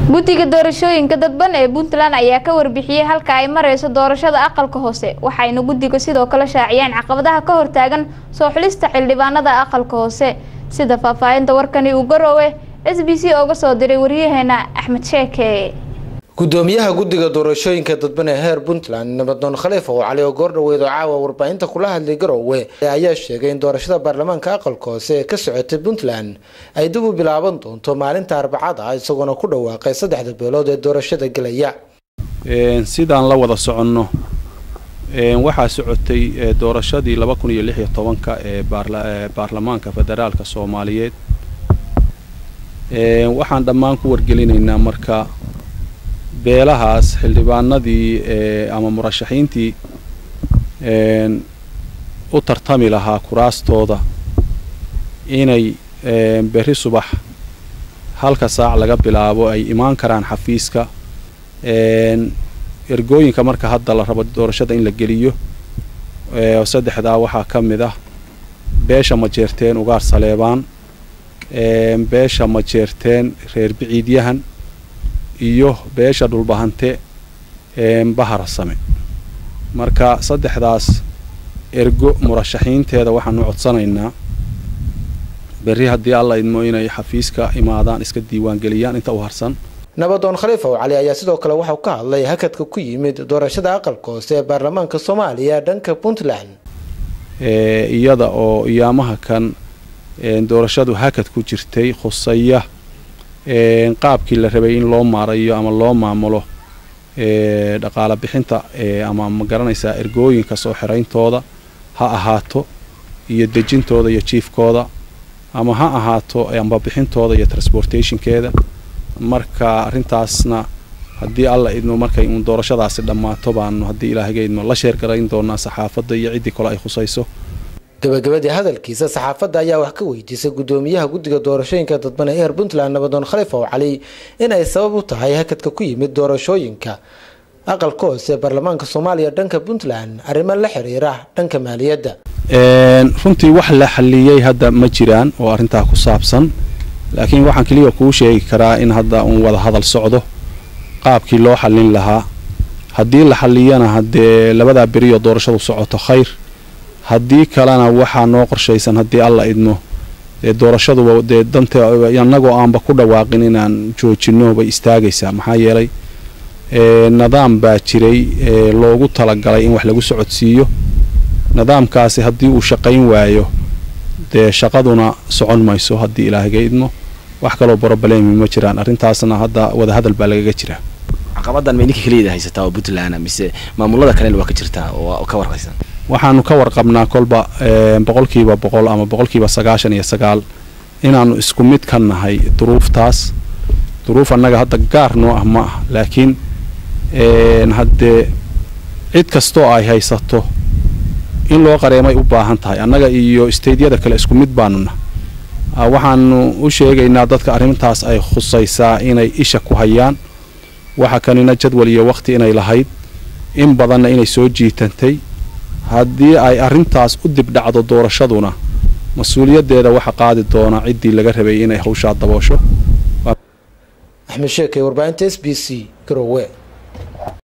guddiga doorashooyinka dadban ee puntland ayaa ka warbixiyey halka ay mareyso doorashada aqalka hoose waxayna guddiga sidoo kale shaaciyeen caqabadaha ka hortaagan soo xulista xildhibaanada aqalka hoose sida faahfaahinta warkani uu garoowe s b c ooga soo diray waryaheena axmed sheeke gudoomiyaha guddiga doorashooyinka dadban ee heer puntland nabadoon khaliif oo cali oo goordhaweyd oo caawa warbaahinta kula hadlay garowe ayaa sheegay in doorashada baarlamaanka aqalka hoose ee ka socotay puntland ay dib u bilaaban doonto maalinta arbacada isagoona ku dhawaaqay saddexda beelood ee doorashada gelaya sidaan la wada soconno waxaa socotay doorashadii laba kun iyo lix iyo tobanka ee baarlamaanka federaalka soomaaliyeed waxaan dhammaan ku wargelinaynaa marka beelahaas xildhibaanadii ama murashaxiintii u tartami lahaa kuraastooda inay berri subax halka saac laga bilaabo ay imaan karaan xafiiska ergooyinka marka hadda la rabo doorashada in la geliyo saddexdaa waxaa ka mid ah beesha majeerteen ugaar saleebaan beesha majeerteen reer biciidyahan iyo beesha dhulbahante baharasame marka saddexdaas ergo murashaxiinteeda waxaanu codsanaynaa berri haddii alla idmo inay xafiiska imaadaan iska diiwaangeliyaan inta u harsan nabadoon khaliif ow cali ayaa sidoo kale waxau ka hadlay hakadka ku yimid doorashada aqalka hoose ee baarlamaanka soomaaliya dhanka puntland iyada oo iyaamaha kan doorashadu hakad ku jirtay khusaya qaabkii la rabay in loo maarayo ama loo maamulo dhaqaala bixinta ama ma garanaysaa ergooyinka soo xirayntooda ha ahaato iyo dejintooda iyo jiifkooda ama ha ahaato amba bixintooda iyo transportationkeeda marka arrintaasna haddii alla idmo markay uun doorashadaasi dhammaato baanu haddii ilaahaga idmo la sheergarayn doonaa saxaafadda iyo ciddii kale ay khusayso gabagabadii hadalkiisa saxaafadda ayaa wax ka weydiisay gudoomiyaha guddiga doorashooyinka dadban ee heer puntland nabadoon khaliif ow cali in ay sabab u tahay hakadka ku yimid doorashooyinka aqalka hoose ee baarlamaanka soomaaliya dhanka puntland arrimo la xiriira dhanka maaliyadda runtii wax la xaliyey hadda ma jiraan oo arrintaa ku saabsan laakiin waxaan keliya kuu sheegi karaa in hadda uun wada hadal socdo qaabkii loo xallin lahaa haddii la xalliyana haddee labadaa beriyo doorashadu socoto khayr haddii kalena waxaa noo qorshaysan haddii alla idmo dee doorashaduba dee danta annagoo aanba ku dhawaaqin inaan joojinno bay istaagaysaa maxaa yeelay nidaam baa jiray loogu talagalay in wax lagu socodsiiyo nidaamkaasi haddii uu shaqayn waayo dee shaqaduna socon mayso haddii ilaahaga idmo wax kaloo broblemi ma jiraan arrintaasna hadda wadahadal baa lagaga jiraa caqabadan may ninka keliyaeda haysataa oo puntland mise maamulada kalena waa ka jirtaa oo ka warqaysan waxaanu ka warqabnaa kolba boqolkiiba boqol ama boqolkiiba sagaashan iyo sagaal inaanu isku mid ka nahay duruuftaas duruuf annaga hadda gaar noo ah ma ah laakiin haddee cid kastoo ay haysato in loo qareemay u baahan tahay annaga iyo staydyada kale isku mid baanuna waxaanu u sheegaynaa dadka arrintaas ay khusaysaa inay isha ku hayaan waxa kanina jadwal iyo wakhti inay lahayd in badanna inay soo jiitantay haddii ay arrintaas u dibdhacdo doorashaduna mas-uuliyaddeeda waxa qaadi doona ciddii laga rabay inay hawshaa daboosho axmed sheekey warbaahinta s b c garowe